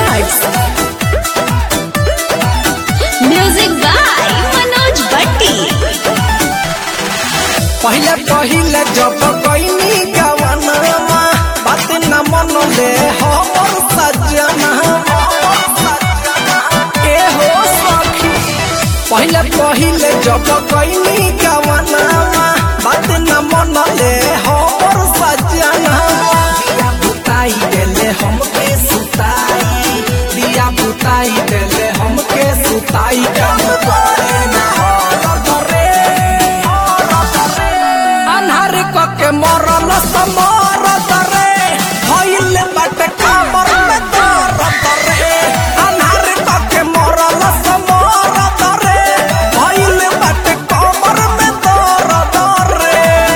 Records. Music by Manoj Bhatti. पहिले पहिले जब कैनी गवनमा बात न मनले हमर सजना ए हो सखी पहिले पहिले जब कैनी गवनमा बात न मनले हमर सजना दिया बुताई देले हमके सुताई दिया बुताई देले हमके सुताई काम करे ना करे अन्हार कके मरल समर तरे भइल बाटे कामर में दर तरे अन्हार कके मरल समर तरे भइल बाटे कामर में दर तरे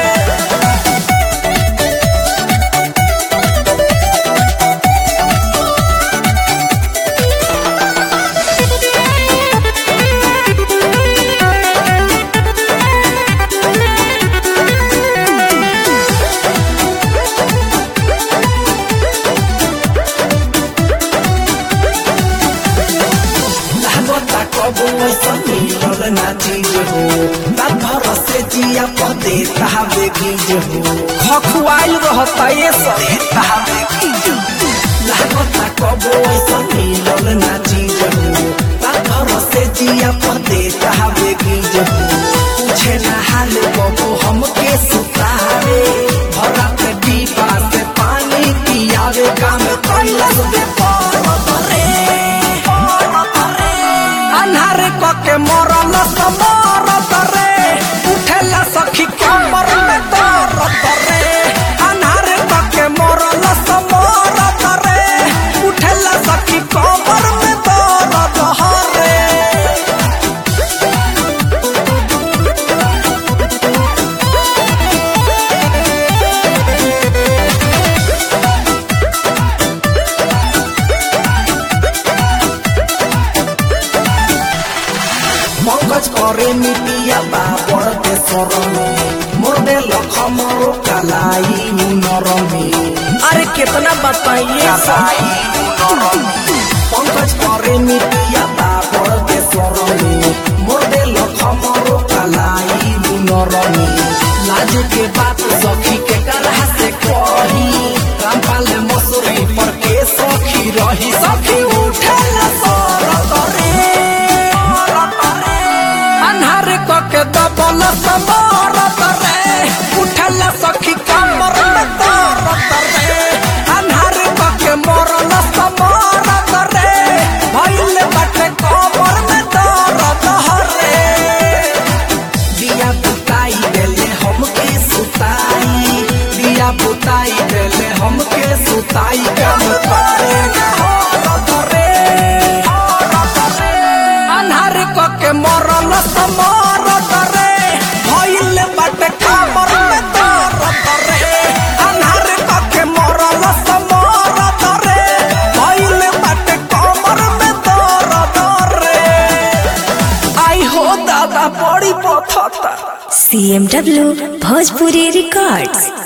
लागता कबो ऐसा मिलल ना चीज हो रात भर से जिया पदे तहावे गीज हो खखुआइल रहता ये सब तहावे गीज लागता कबो ऐसा मिलल ना चीज हो रात भर से जिया पदे तहावे गीज हो पूछे ना हाल कबो हमके सुतावे भरा पे दीपा से पानी पियावे काम कैलस दे पर अन्हार कके मरल समर तरे उठेला सखी कमर में दर तरे अन्हार कके मरल समर तरे उठेला सखी कमर में दर दहरे पंकज करे मिटिया बा पड़ते सरमे मोर दे लख मरो कलाई नरमे अरे कितना बताइए कलाई पंकज करे मिटिया बा पड़ते सरमे मोर दे लख मरो कलाई नरमे लाज के बात सखी के करहा से कही रामपाल मसूरी पर के सखी रही सखी उठेला सर तरे अन्हार कके दबल समर तरे उठल सखी कमर में तर तरे अन्हार कके मरल समर तरे भइल बाटे कमर में तर तहरे दिया बुताई देले हमके सुताई दिया बुताई देले हमके सुताई काम करे ना हर तरे अन्हार कके मरल समर तरे भइल बाटे कामर में दर तरे अन्हार कके मरल समर तरे भइल बाटे कामर में दर तरे आई हो दादा बड़ी पथता CMW Bhojpuri Records.